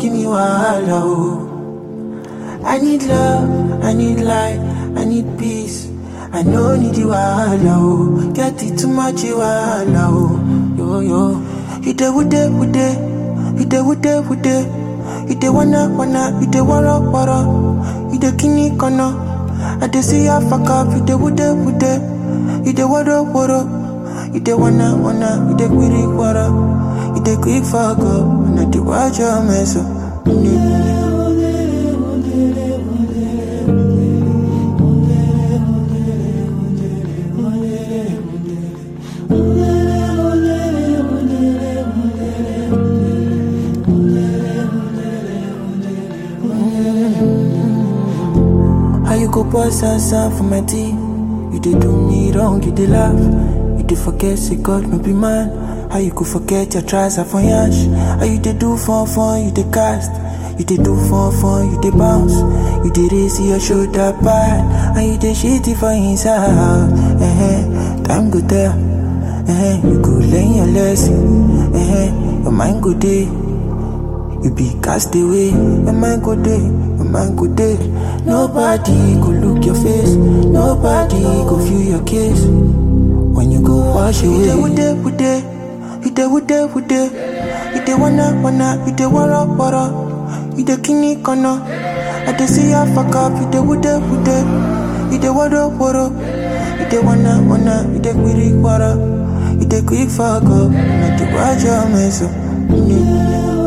give me wahala, oh. I need love, I need light, I need peace. I no need you wahala, oh. Get it too much you wahala, oh. Yo, yo. You dey with it, with it. You dey with it, with it. You dey wanna, wanna. You dey wara, wara. You dey kini kana. I dey see ya fuck up. You dey with it, with it. You dey wara, wara. You dey wanna, wanna. You dey query, wara. You dey quick fuck up. And I dey watch your mess up. Mm-hmm. How you go boss answer for my tea? You did do me wrong, you did laugh. You did forget, say God no be man. How you could forget your tries are for yash? How you did do fun fun, you did cast. You did do fun fun, you did bounce. You did raise your shoulder bad. And you did shitty for inside. Uh-huh. Time go there. Uh-huh. You go learn your lesson. Uh-huh. Your mind go there. You be cast away, your mind go day, your mind go day. Nobody go look your face, nobody go feel your kiss. When you go wash away, you with it, with it, you dey with it, with it. You dey wanna, wanna, you dey wara, wara. You dey kini kana. I dey see ya fuck up, you dey with it, with it. You dey wara, wara. You dey wanna, wanna, you dey query, wara. You dey quick fuck up, I dey watch your mess up. Mm-hmm.